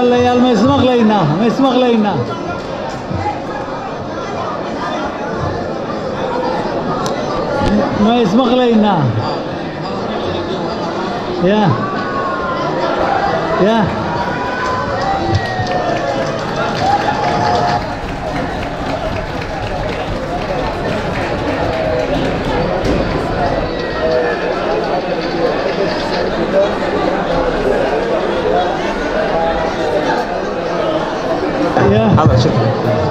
walaalayaal ma ismaqlaynaa ma ismaqlaynaa ma ismaqlaynaa ya ya ya هذا شكرا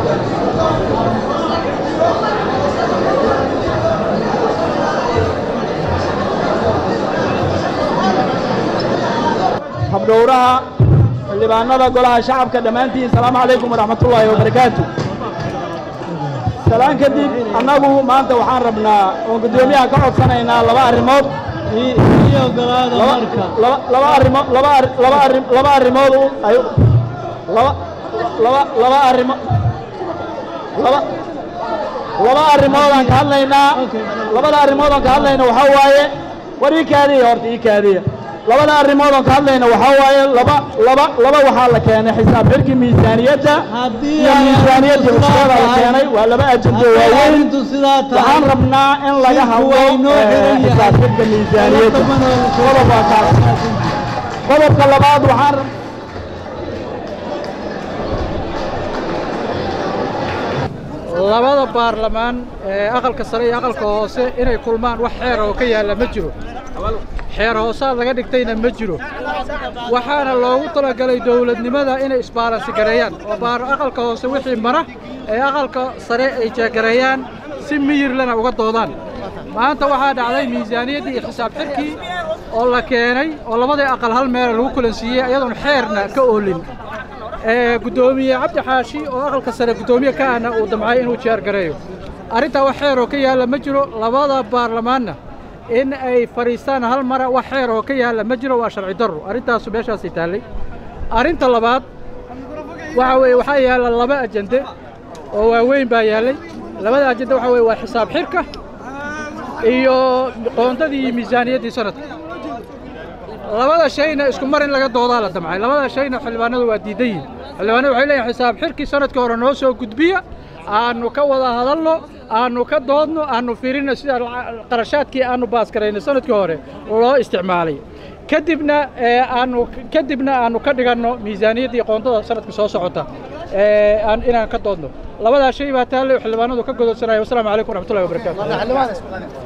habdhowraha xildhibaanada golaha shacabka dhammaantiin asalaamu calaykum waraxmatullaahi wabarakaatu salaan kadib annagu maanta waxaan rabnaa oon guddoomiyaha ka codsanaynaa laba arrimood ii ii ogolaada laba marka laba- laba arrimo laba arri- laba arri- laba arrimood u- ay laba laba laba arrimo laba laba arrimood aan ka hadlaynaa Okay. labada arrimood aan ka hadlayna waxaa waaye war ii kaadiya horta ii kaadiya labada arrimood aan ka hadlayna waxaa waaye laba laba laba waxaa la keenay xisaab xirkii miisaaniyadda haddii iyo ay miisaaniyadda arrintu sidaa cusbada la tahay- keenay waa laba ajendo haddii waaweyn arrintu sidaa waxaan tahay rabnaa in laga shirku hadlo waa inoo eh, xiran yahay. xisaab xirka miisaaniyadda qodob waa kaas qodobka labaad waxaan rab- labada baarlamaan ee aqalka sare iyo aqalka hoose inay kulmaan wax xeer oo ka yaalla ma jiro xeer hoosaad laga dhigtayna ma jiro waxaana loogu talagalay dowladnimada inay isbaalansi gareeyaan oo baar aqalka hoose wixii mara ee aqalka sare ay jeegareeyaan si miyirlana uga doodaan maanta waxaa dhacday miisaaniyaddii iyo xisaab xirkii oo la keenay oo labadii aqal hal meel lagu kulansiiyey iyadoon xeerna ka oolin ee guddoomiye cabdi xaashi oo aqalka sare guddoomiye ka ahna uu damcay inuu jeer gareeyo arrintaa wax xeer oo ka yaalla ma jiro labada baarlamaanna in ay fadhiistaan hal mara wax xeer oo ka yaalla ma jiro waa sharci darro arrintaasu meeshaasay taallay arrinta labaad waxa weeye waxaa yaalla laba ajende oo waaweyn baa yaallay labada ajende waxa weeye waa xisaab xirka iyo qoondadii iyo miisaaniyaddii sanadka labada shayna isku mar in laga doodaa la damcay labada shayna xildhibaanadu waa diidan yihin xildhibaanadu waxay leeyihin xisaab xirkii sanadkii hore noo soo gudbiya aanu ka wada hadalno aanu ka doodno aanu fiirino sida la- qarashaadkii aanu baaskarayno sanadkii hore loo isticmaalay kadibna ee, aanu kadibna aanu ka dhiganno miisaaniyaddii qoondada sanadka soo socota ee, aan inaan ka doodno labadaa shay baa taalle oo xildhibaanadu ka gododsanaya wasalaamu calaykum waraxmatullahi wabarakaatu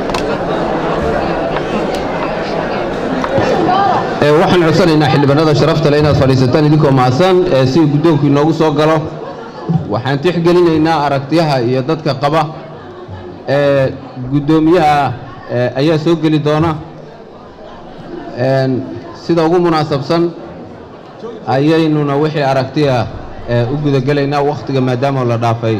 Ee, waxaan codsanaynaa xildhibaanada sharafta leh inaad fadhiisataan idinkoo mahadsan ee si guddoonku inoogu soo galo waxaan tixgelinaynaa aragtiyaha iyo dadka qaba ee guddoomiyaha ee, ayaa soo geli doona Een, sida ugu munaasabsan ayaynuna wixii aragtiya ee, u gudagelaynaa wakhtiga maadaama la dhaafay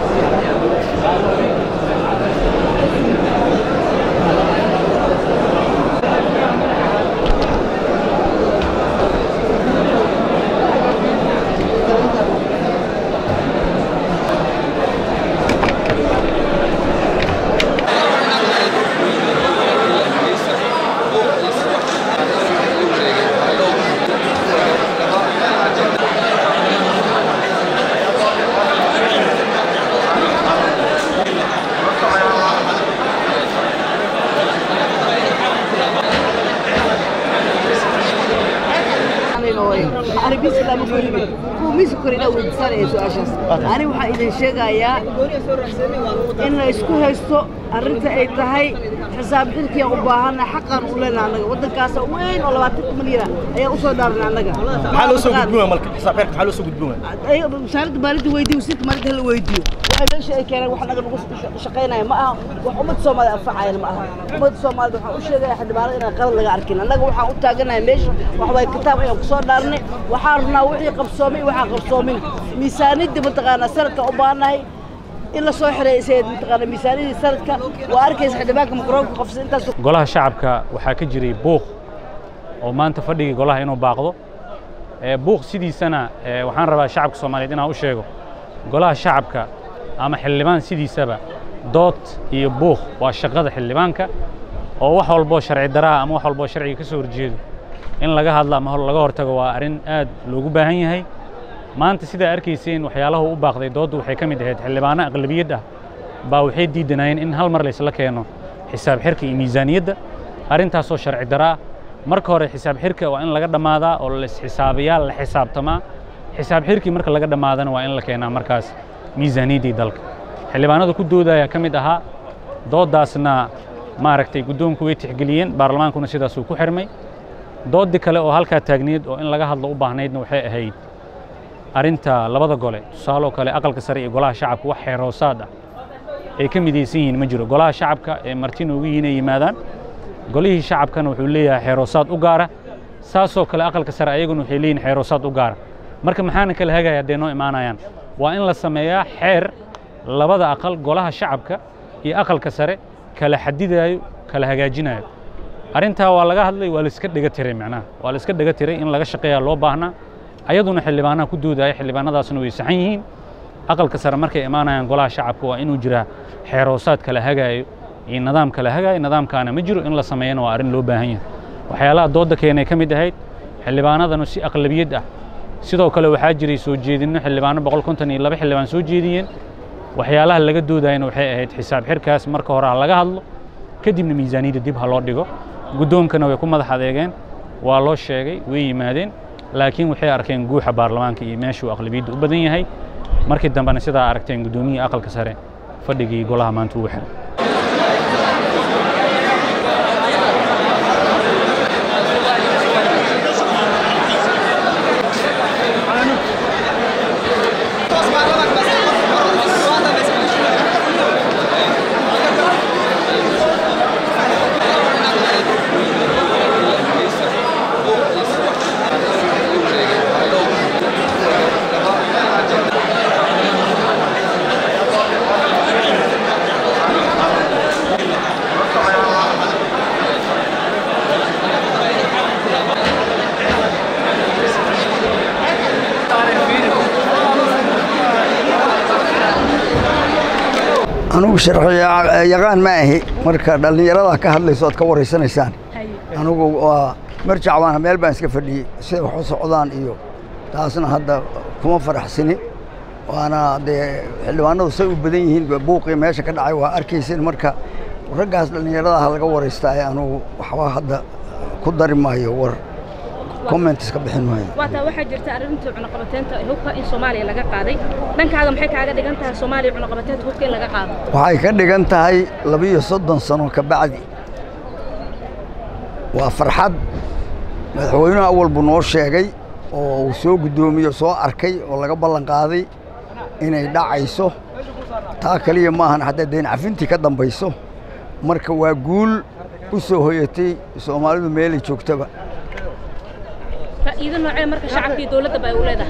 ani waxaan idin sheegayaa in la isku haysto arrinta ay tahay xisaab xilkiyan u baahana xaqan u lena annaga waddankaasa weyn oo labaatanka milyan ayaa usoo dhaarna annaga maxaa loo soo gudbin waaya marka xisaab xeerka maxaa loo soo gudbin waaya wasaaradda maalinta weydiyo wasiirka maalinta hala weydiiyo waxay meesha ay keeneen wax naga nagu shaqaynaya ma aha wax ummadda soomaalida anfacayana ma aha ummadda soomaalida waxaan u sheegaya xildhibaanada inaan qalad laga arkin annaga waxaan u taaganahay meesha wax waay kitaab ayaan kusoo dhaarnay waxaan rabnaa wixii qabsoomay iyo waxaan qabsoomin miisaanidda mataqaanaa sanadka u baahannahay in la soo xireysay mataqaanaa miisaanidii sanadka waa arkaysa xildhibaanka makroonka qabsay intaas golaha shacabka waxaa ka jiray buuq oo maanta fadhigii golaha inuu baaqdo ee buuq sidiisana ee waxaan rabaa shacabka soomaaliyeed inaan u sheego golaha shacabka ama xildhibaan sidiisaba dood iyo buuq waa shaqada xildhibaanka oo wax walboo sharci daraa ama wax walboo sharciga ka soo horjeedo in laga hadlo ama hor- laga hortago waa arrin aad loogu baahan yahay maanta sidaa arkayseen waxyaalaha u baaqday dooddu waxay ka mid ahayd xildhibaano aqlabiyad ah baa waxay diidanayeen in hal mar laysla keeno xisaab xirka iyo miisaaniyadda arrintaasoo sharci daraa marka hore xisaab xirka waa in laga dhammaadaa oo laisxisaabiyaa la xisaabtamaa xisaab xirkii marka laga dhammaadana waa in la keenaa markaas miisaaniyaddii dalka xildhibaanada ku doodaya ka mid ahaa dooddaasna maaragtay guddoonku way tixgeliyeen baarlamaankuna sidaasuu ku xirmay dooddi kale oo halkaa taagneed oo in laga hadlo u baahnaydna waxay ahayd arrinta labada gole tusaaloo kale aqalka sare iyo golaha shacabka wax xeeroosaad ah ay ka midaysan yihiin ma jiro golaha shacabka ee marti noogu yihiin ay yimaadaan golihii shacabkana wuxuu leeyahay xeeroosaad u gaara saasoo kale aqalka sare ayaguna waxay leeyihin xeeroosaad u gaara marka maxaana kala hagaya hadday noo imaanayaan waa in la sameeyaa xeer labada aqal golaha shacabka iyo aqalka sare kala xadidayo kala hagaajinayo arrintaa waa laga hadlay waa la iska dhega tiray macnaha waa la iska dhega tiray in laga shaqeeyaa loo baahnaa ayaduna xildhibaanaha ku doodaya xildhibaanadaasna way saxan yihiin aqalka sare markay imaanayaan golaha shacabka waa inuu jiraa xeeroosaad kala hagaayo iyo nidaam kala hagaayo nidaamkaana ma jiro in la sameeyana waa arrin loo baahan yahay waxyaalaha doodda keenay ka mid ahayd xildhibaanadanu si aqlabiyad ah sidoo kale waxaa jiray soo jeedinno xildhibaano boqol konton iyo laba xildhibaan soo jeediyeen waxyaalaha laga doodayana waxay ahayd xisaab xirkaas marka hore ha laga hadlo kadibna miisaaniyadda dib ha loo dhigo guddoonkana way ku madax adeegeen waa loo sheegay way yimaadeen laakiin waxay arkeen guuxa baarlamaanka iyo meeshuu aqlabiyadda u badan yahay markii dambena sidaa aragteen guddoomiyihii aqalka sare fadhigii golaha maanta ugu xiray anugu sharciyaqaan ma ahi marka dhallinyarada ka hadlayso aad ka waraysanaysaan anugu waa marjac baan meel baan iska fadhiyey siday wax u socdaan iyo taasna hadda kuma faraxsini waana dee xildhibaanadu say u badan yihiin buuqii meesha ka dhacay waa arkaysin marka raggaas dhallinyarada ha laga waraystaaye anugu waxba hadda ku dari maayo war comment iska bixin maayo waataa waxaa jirta arrinta cunaqabateynta hubka in soomaaliya laga qaaday dhankaaga maxay kaaga dhigan tahay soomaaliya cunaqabateynta hubka in laga qaado waxay ka dhigan tahay labiyo soddon sano ka bacdi waa farxad madaxweynuhu awal buu noo sheegay oo uu soo guddoomiyo soo arkay oo laga ballan qaaday inay dhacayso taa kaliya maahan hadday dayn cafintii ka dambayso marka waa guul u soo hoyatay soomaalidu meelay joogtaba faa'iido noocee marka shacabka iyo dowladda ba ay u leedahay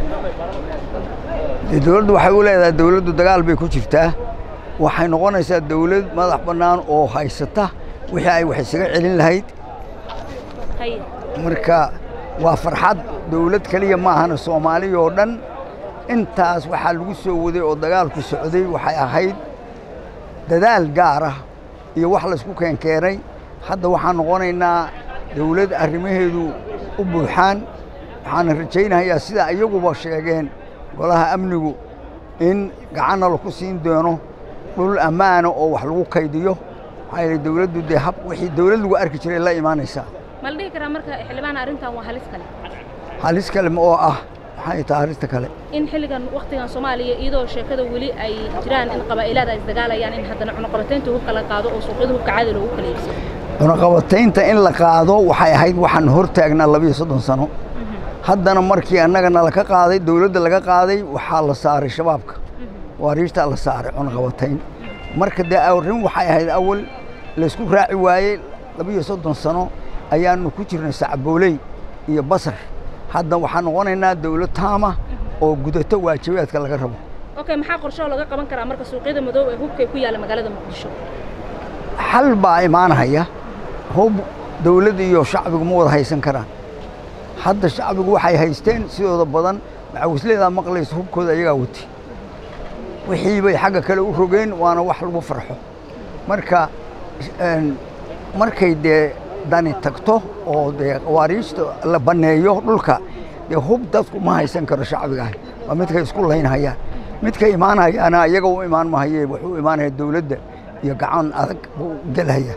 dee dowladdu waxay u leedahay dowladdu dagaal bay ku jirtaa waxay noqonaysaa dowlad madax bannaan oo haysata wixii ay wax isaga celin lahayd haye marka waa farxad dowlad keliya maahana soomaaliya oo dhan intaas waxaa lagu soo waday oo dagaalku socday waxay ahayd dadaal gaar ah iyo wax laysku keenkeenay hadda waxaan noqonaynaa dowlad arrimaheedu u buuxaan waxaana rajaynayaa sida iyaguba sheegeen golaha amnigu in gacanna laku siin doono dhul ammaana oo wax lagu kaydiyo maxaa yeelay dowladdu dee hab wixii dowlad lagu arki jiray la imaanaysaa ma la dhihi karaa marka xildhibaan arrintan waa halis kale halis kale ma oo ah maxay tahay arrinta kale in xilligan wakhtigan soomaaliya iyadoo sheekada weli ay jiraan in qabaa'ilaada ay isdagaalayaan in haddana cunaqabateynta hubka la qaado oo suuqyada hubka caadi loogu kala iibsado cunaqabataynta in la qaado waxay ahayd waxaan hor taagnaa labiyo soddon sano haddana markii annagana laka qaaday dowladda laga qaaday waxaa la saaray shabaabka waariirtaa la saaray cunaqabatayn marka dee arrin waxay ahayd awal laysku raaci waayey labiyo soddon sano ayaanu ku jirnay sacbooley iyo basar hadda waxaan noqonaynaa dowlad taama oo gudato waajibaadka laga rabo okay maxaa qorshoo laga qaban karaa marka suuqyada madow ee hubka ku yaalla magaalada muqdisho xal baa imaanaya hub dowladda iyo shacbigu ma wada haysan karaan hadda shacbigu waxay haysteen sidooda badan macawisleedaa maqlaysa hubkooda ayagaa wati wixii bay xagga kale u rogeen waana wax lagu farxo marka markay dee dani tagto oo dee qawaariijta la banneeyo dhulka dee hub dadku ma haysan karo shacbigaah waa midkay isku laynhayaan midka imaanayaana iyaga u imaan mahaye wuxuu imaanaya dowladda iyo gacan adag buu gelhaya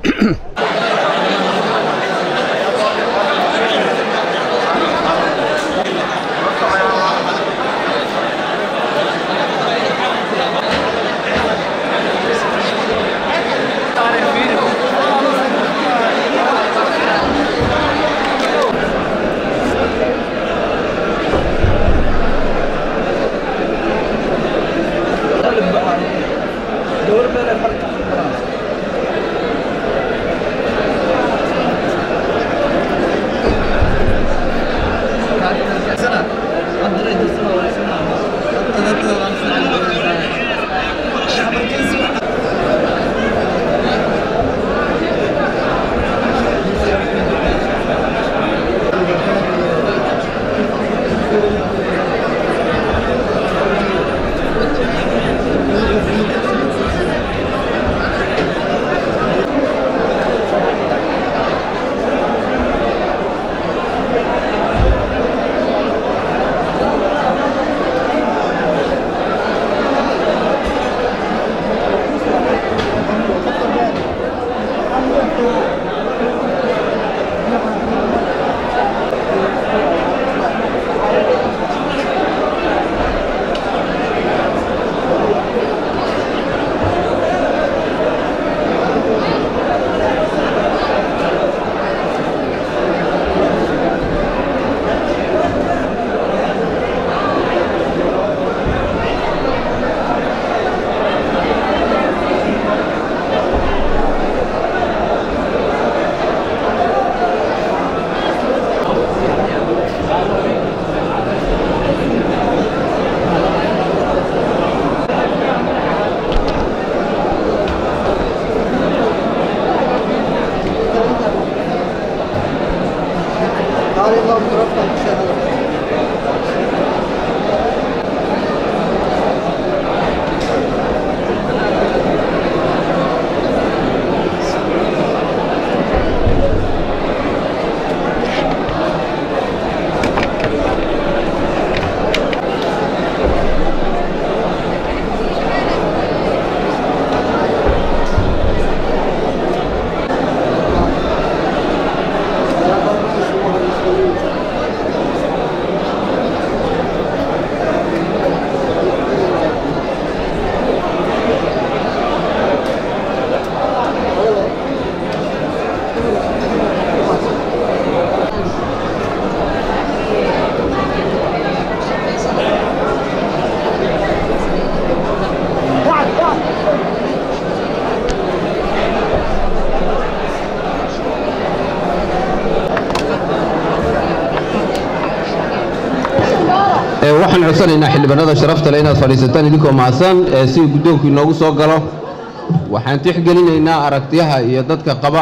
waxaan codsanaynaa xildhibaanada sharafta leh inaad fadhiisataan idinkoo mahadsan ee si guddoonku inoogu soo galo waxaan tixgelinaynaa aragtiyaha iyo dadka qaba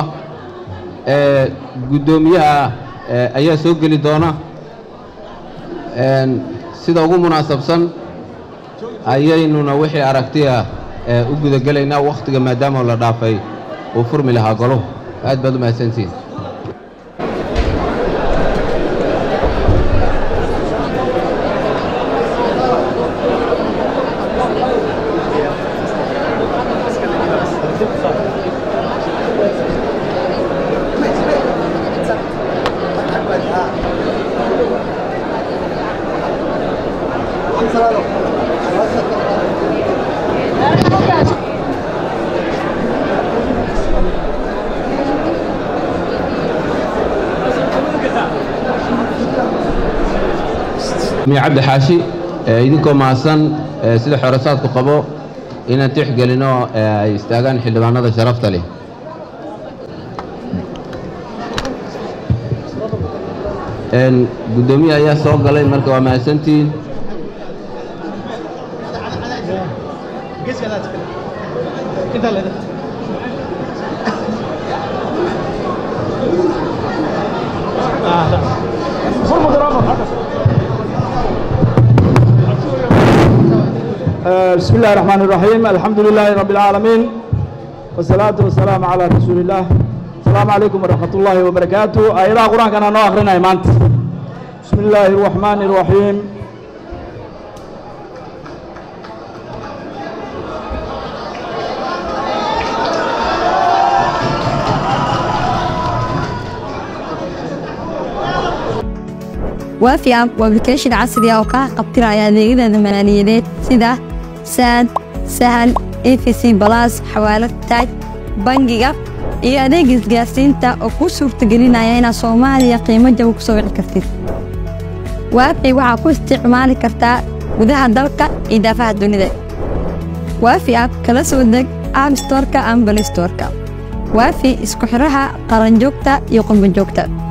ee guddoomiyaha ee ayaa soo geli doona Een, sida ugu munaasabsan ayaynuna wixii aragtiya ee u gudagelaynaa wakhtiga maadaama la dhaafay uu furmi lahaa goluhu aad baad u mahadsantihiin miya cabdi xaashi ee idinkoo mahadsan ee sida xoorasaadku qabo inaan tixgelino ee ay istaagaan xildhibaanada sharafta leh Een, guddoomiye ayaa soo galay marka waa mahadsantihiin بسم الله الرحمن الرحيم الحمد لله رب العالمين والصلاة والسلام على رسول الله asalaamu calaykum waraxmat ullaahi wabarakaatu aayadaha qur-aankana noo akrinaya maanta bismi illaahi araxmaani araxiim waafi app waa application casri ah oo kaa qabtiraya adeegyada maaliyadeed sida saad sahal efc balas xawaalad taaj bangiga iyo adeeg isgaarsiinta oo kuu suurtagelinaya inaad soomaaliya qiimo jaba ku soo wici kartid waafi waxaa ku isticmaali kartaa gudaha dalka iyo daafaha dunida waafi app kala soo deg app storeka ama balistoreka waafi isku xidhaha qaranjoogta iyo qurbanjoogta